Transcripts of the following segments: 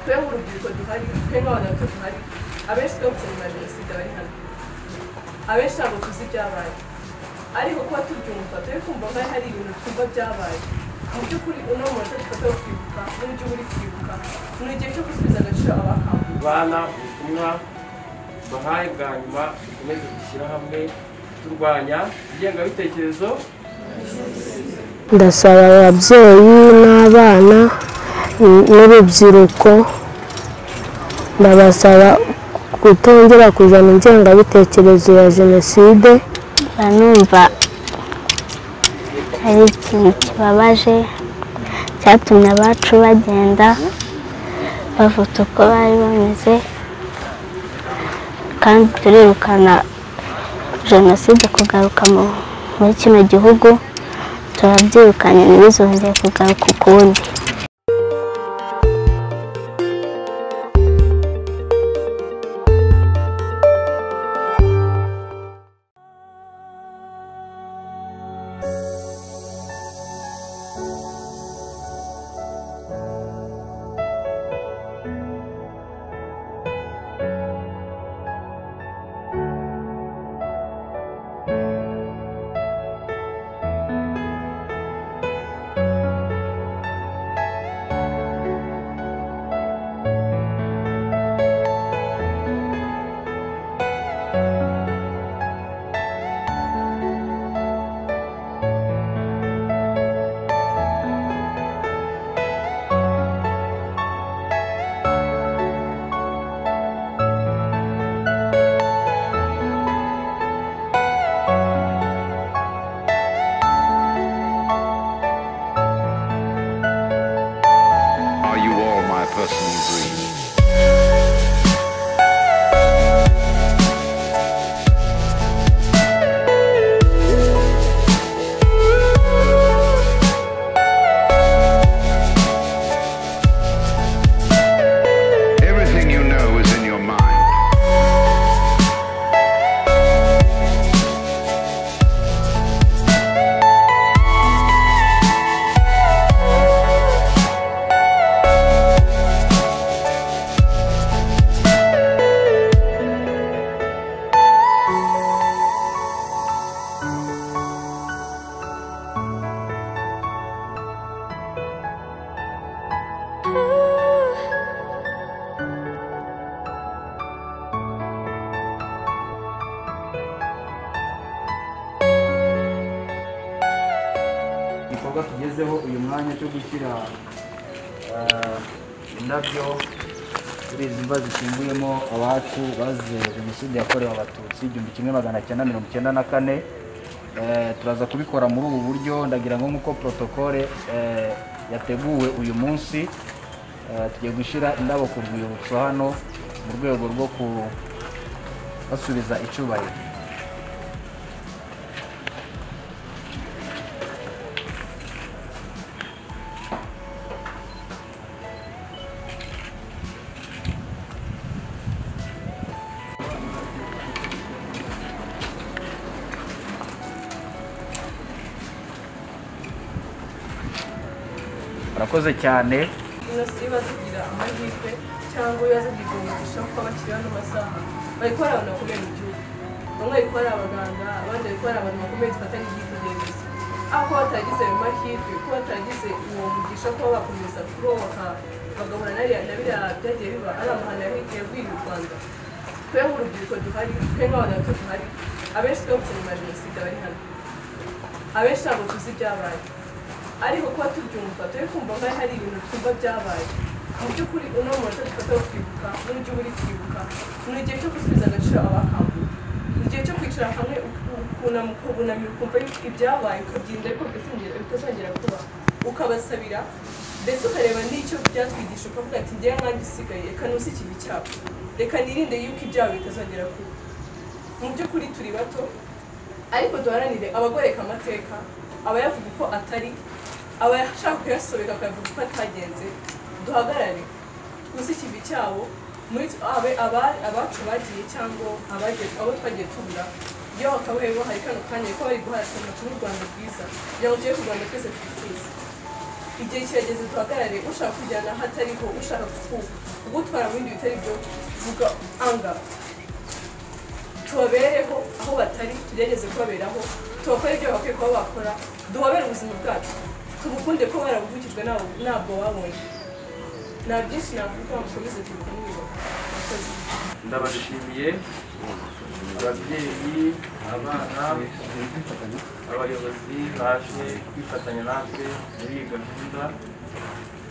كلهم بيكون تفاري كلهم abantu tufari abenshi twese mu majenoside bari hano abenshi ntabwo tuzi ibyabaye ariko kuba tubyumva turi kumva nk'aho hari ibintu twumva byabaye mu by'ukuri uno munota dufata wo kwibuka n'uburyo buri kwibuka ni igihe cyo gusubiza agaciro abahawe bana ubutumwa bahaye bwa nyuma dukomeze gushyira hamwe turwanya ingengabitekerezo ndasaba ababyeyi n'abana n'urubyiruko ndabasaba kutongera kuzana ingengabitekerezo ya jenoside numva ari ikintu kibabaje cyatumye abacu bagenda bavuta uko bari bameze kandi turirukana jenoside kugaruka mu- muri kino gihugu turabyirukanye ntibizongere kugaruka ukundi Are you all my personal dreams? Everything you know is in your mind. igikorwa tugezeho uyu mwanya cyo gushyira eh, indabyo kuri izi mva zishyinguyemo abacu bazize jenoside yakorewe abatutsi igihumbi kimwe magana cyenda mirongo icyenda na kane Eh, turaza kubikora muri ubu buryo ndagira ngo nk'uko protokole eh, yateguwe uyu munsi eh, tugiye gushyira indabo ku rwibutso hano mu rwego rwo kubasubiza icyubahiro murakoze cyane inosi niba zigira amahirwe cyangwa iyo zigira umugisha kuko bakiri hano masaha bari kubara abantu bakomeye mu gihugu bamwe bari kubara abaganga abandi bari kubara abantu bakomeye dufatanye ibyitegererezo aho kuba bataragize ayo mahirwe kuba bataragize uwo mugisha kuba bakomeza kuroboka bagahura na biriya na biriya byagiye biba ari amahano yahigiye bwira u rwanda twe nk'urubyiruko duhari twe nk'abantu bato duhari abenshi twese mu majenoside bari hano abenshi ntabwo tuzi ibyabaye ariko kuba tubyumva turi kumva nk'aho hari ibintu twumva byabaye mu by'ukuri uno munota dufata wo kwibuka n'uburyo buri kwibuka ni igihe cyo gusubiza agaciro abahawe ni igihe cyo kwicara hamwe ukunama ukubunamira ukumva yuko ibyabaye ukabyirinda ariko bitazongera bitazongera kuba ukabasabira ndetse ukareba n'icyo byatwigisha ukavuga ati ngewe nkanjye isigaye reka nusi ikibi cyabo reka nirinde yuko ibyaha bitazongera kuba mu by'ukuri turi bato ariko duharanire abagoreka amateka abayavuga uko atari abashaka kuyasobeka bakavuga uko atagenze duhagarare twuze ikivi cyabo muri twe- abe- aba- abacu bagiye cyangwa abagiye- abo twagiye tubura iyo bakabaye bahari kano kanya ko bari guharanira u Rwanda rwiza kugira ngo tujye ku Rwanda twese twifuza igihe kirageze duhagarare ushaka kujyana aho atariho ushaka kugutwara mu bindi bitari byo vuga anga tubabereho aho batari tugerageze kubaberaho tubakore ibyo bakwiye kuba bakora duhobere ubuzima bwacu tubukunde ko barabuvukijwe nabo- ntabwo babonye nta byinshi nakuvuga ngo mukomeze tubikumire murakoze ndabashimiye ababyeyi abana abayobozi baje kwifatanya natwe muri iyi gahunda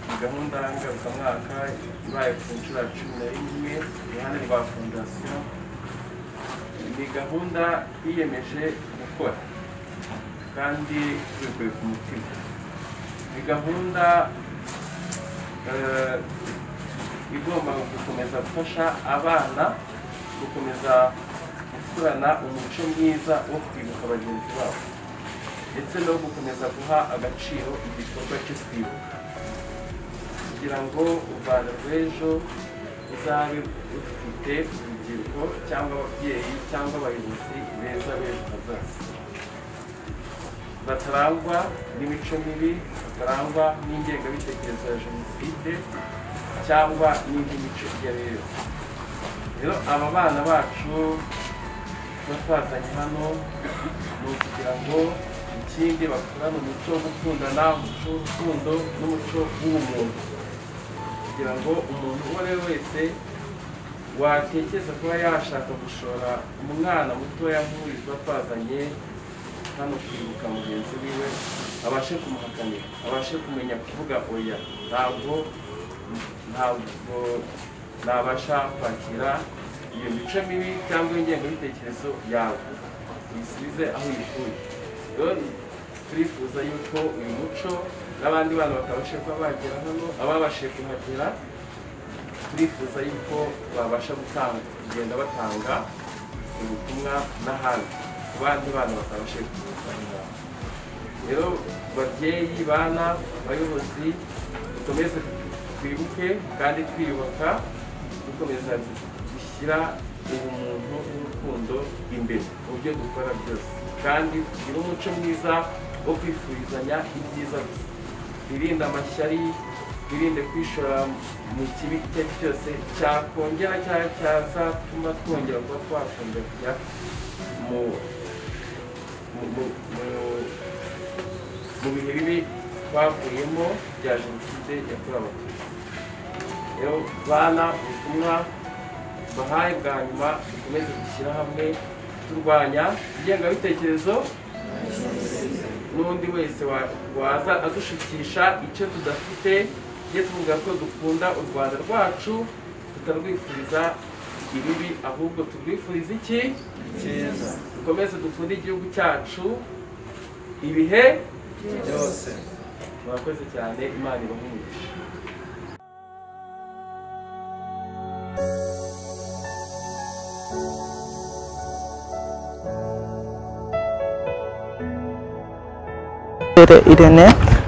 iyi gahunda ngarukamwaka ibaye ku nshuro ya cumi na rimwe iruhande rwa fondasiyo ni gahunda twiyemeje gukora kandi tubikuye ku mutima ni gahunda eh, igomba gukomeza gufasha abana gukomeza gukurana umuco mwiza wo kwibuka bagenzi babo ndetse no gukomeza guha agaciro igikorwa cyo kwibuka kugira ngo u rwanda rw'ejo ruzabe rufite urubyiruko cyangwa ababyeyi cyangwa abayobozi beza b'ejo hazaza batarangwa n'imico mibi batarangwa n'ingengabitekerezo ya jenoside cyangwa n'indi mico iyo ari yo yose rero aba bana bacu tuba twazanye hano ni ukugira ngo ikindi bakurane umuco wo gukundana umuco w'urukundo n'umuco w'ubumuntu kugira ngo umuntu uwo ari we wese watekereza kuba yashaka gushora umwana mutoya nk'uyu tuba twazanye hano kwibuka mugenzi wiwe abashe kumuhakanira abashe kumenya kuvuga oya ntabwo ntabwo nabasha kwakira iyo mico mibi cyangwa ingengabitekerezo yawe uyisubize aho uyikuye rero turifuza yuko uyu muco n'abandi bana batabasha kuba bagera hano ababashije kuhagera turifuza yuko babasha gutanga kugenda batanga ubutumwa n'ahandi ku bandi bana batabashije kuhagera rero babyeyi bana abayobozi dukomeze twibuke kandi twiyubaka dukomeza gushyira ubumuntu n'urukundo imbere mu byo dukora byose kandi tugire umuco mwiza wo kwifurizanya ibyiza gusa twirinde amashyari twirinde kwishora mu kibi icyo ari cyo cyose cyakongera cyangwa cyazatuma twongera kuba twakunda kujya mu mu- mu- mu- mu bihe bibi twavuyemo bya jenoside yakorewe abatutsi rero bana ubutumwa bahaye bwa nyuma dukomeze gushyira hamwe turwanya ingengabitekerezo n'undi wese wa- waza adushukisha icyo tudafite tujye tuvuga ko dukunda u rwanda rwacu tutarwifuriza ibibi ahubwo turwifuriza iki cyiza dukomeze dukunde igihugu cyacu ibihe byose murakoze cyane imana ibahe umugisha Mbere Irene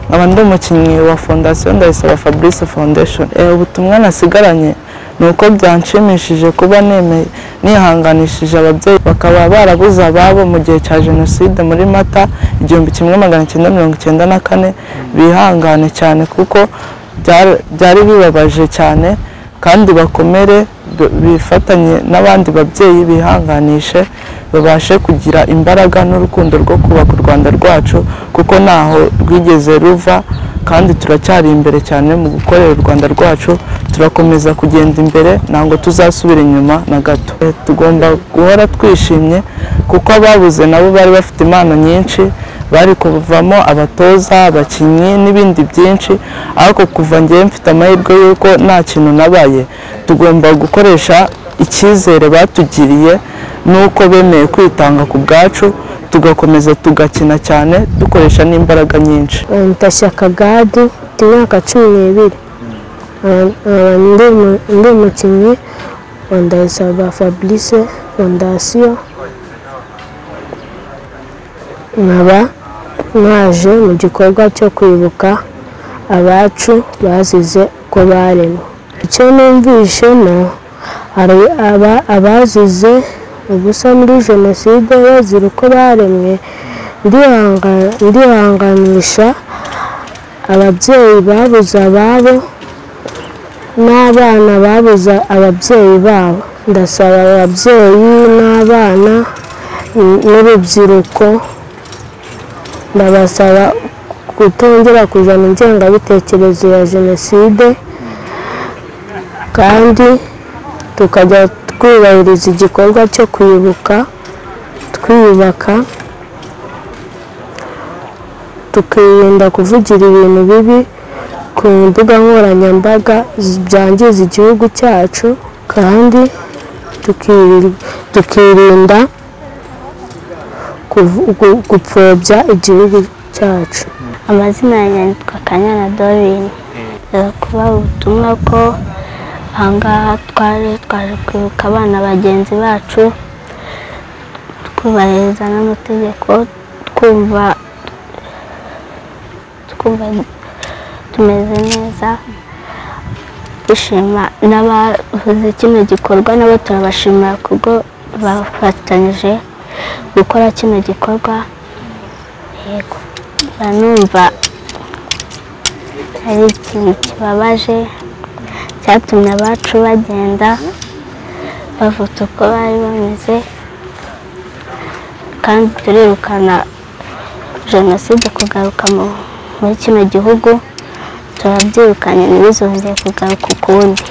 nkaba ndi umukinnyi wa fondasiyo ndayisaba fabrice foundation Eh, ubutumwa nasigaranye ni uko byanshimishije kuba nemeye nihanganishije ababyeyi bakaba barabuze ababo mu gihe cya jenoside muri mata igihumbi kimwe magana cyenda mirongo icyenda na kane bihangane cyane kuko byar- byari bibabaje cyane kandi bakomere b- bifatanye n'abandi babyeyi bihanganishe babashe kugira imbaraga n'urukundo rwo kubaka u rwanda rwacu kuko ntaho rwigeze ruva kandi turacyari imbere cyane mu gukorera u rwanda rwacu turakomeza kugenda imbere ntabwo tuzasubira inyuma na gato Eh, tugomba guhora twishimye kuko ababuze nabo bari bafite impano nyinshi bari kuvamo abatoza abakinnyi n'ibindi byinshi ariko kuva ngewe mfite amahirwe y'uko nta kintu nabaye tugomba gukoresha icyizere batugiriye n'uko bemeye kwitanga ku bwacu tugakomeza tugakina cyane dukoresha n'imbaraga nyinshi Ndashyaka Gadi mfite imyaka cumi n'ibiri Ah, ah, ndi umu- ndi umukinnyi wa Ndayisaba Fabrice fondasiyo nkaba mwaje mu gikorwa cyo kwibuka abacu bazize ko baremwe icyo numvishemo hari aba- abazize ubusa muri jenoside bazira uko baremwe ndihanganisha ababyeyi babuze ababo n'abana babuze ababyeyi babo ndasaba ababyeyi n'abana n- n'urubyiruko ndabasaba kutongera kuzana ingengabitekerezo ya jenoside kandi tukajya twubahiriza igikorwa cyo kwibuka twiyubaka tukirinda kuvugira ibintu bibi ku mbuga nkoranyambaga z- byangiza igihugu cyacu kandi tukiri- tukirinda kuvu- gu- gupfobya igihugu cyacu amazina yanjye yitwa kanyana dorini kuba ubutumwa ko ahangaha twaje twaje kwibuka abana bagenzi bacu twubahiriza n'amategeko twumva twumva tumeze neza dushima n'abavuze kino gikorwa nabo turabashimira kubwo bafatanyije gukora kino gikorwa yego numva ari ikintu kibabaje cyatumye abacu bagenda bavuta uko bari bameze kandi turirukana jenoside kugaruka mu- muri kino gihugu turabyirukanye ntibizongere kugaruka ukundi